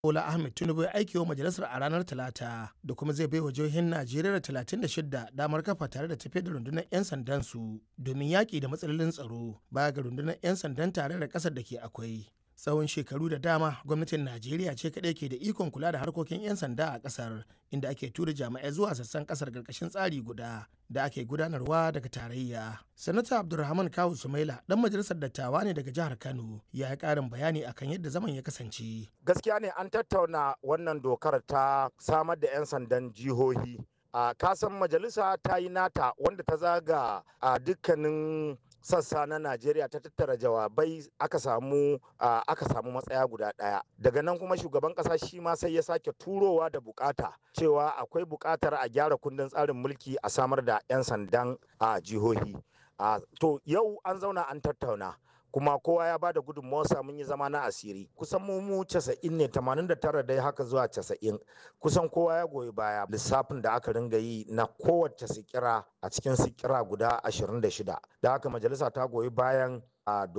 Bola Ahmed Tinubu ya aiki wa majalisar a ranar Talata da kuma zai baiwa jihohin Najeriya 36 damar kafa tare da tafiyar da rundunar 'yan sandan su domin yaƙi da matsalolin tsaro baya ga rundunar 'yan sandan tare da ƙasar da ke akwai. Tsawon shekaru da dama gwamnatin Najeriya ce kaɗai ke da ikon kula da harkokin 'yan sanda a ƙasar inda ake tura jami'ai zuwa sassan ƙasar ƙarƙashin tsari guda da ake gudanarwa daga tarayya. Sanata Abdulrahman Kawu Sumaila ɗan majalisar dattawa ne daga jihar Kano ya yi ƙarin bayani akan yadda zaman ya kasance. Gaskiya ne an tattauna wannan dokar ta samar da 'yan sandan jihohi. A kasan majalisa ta yi nata wanda ta zaga a dukkanin sassa na Najeriya ta tattara jawabai aka samu aka samu matsaya guda ɗaya. Daga nan kuma shugaban ƙasa shi ma sai ya sake turowa da bukata cewa akwai bukatar a gyara kundin tsarin mulki a samar da 'yan sandan a jihohi. To yau an zauna an tattauna. kuma kowa ya bada gudunmawarsa mun yi zama na asiri kusan mu mu 90 ne 89 dai haka zuwa 90 kusan kowa ya goyi baya lissafin da aka ringa yi na kowace sikira a cikin sikira guda 26 da haka majalisa ta goyi bayan a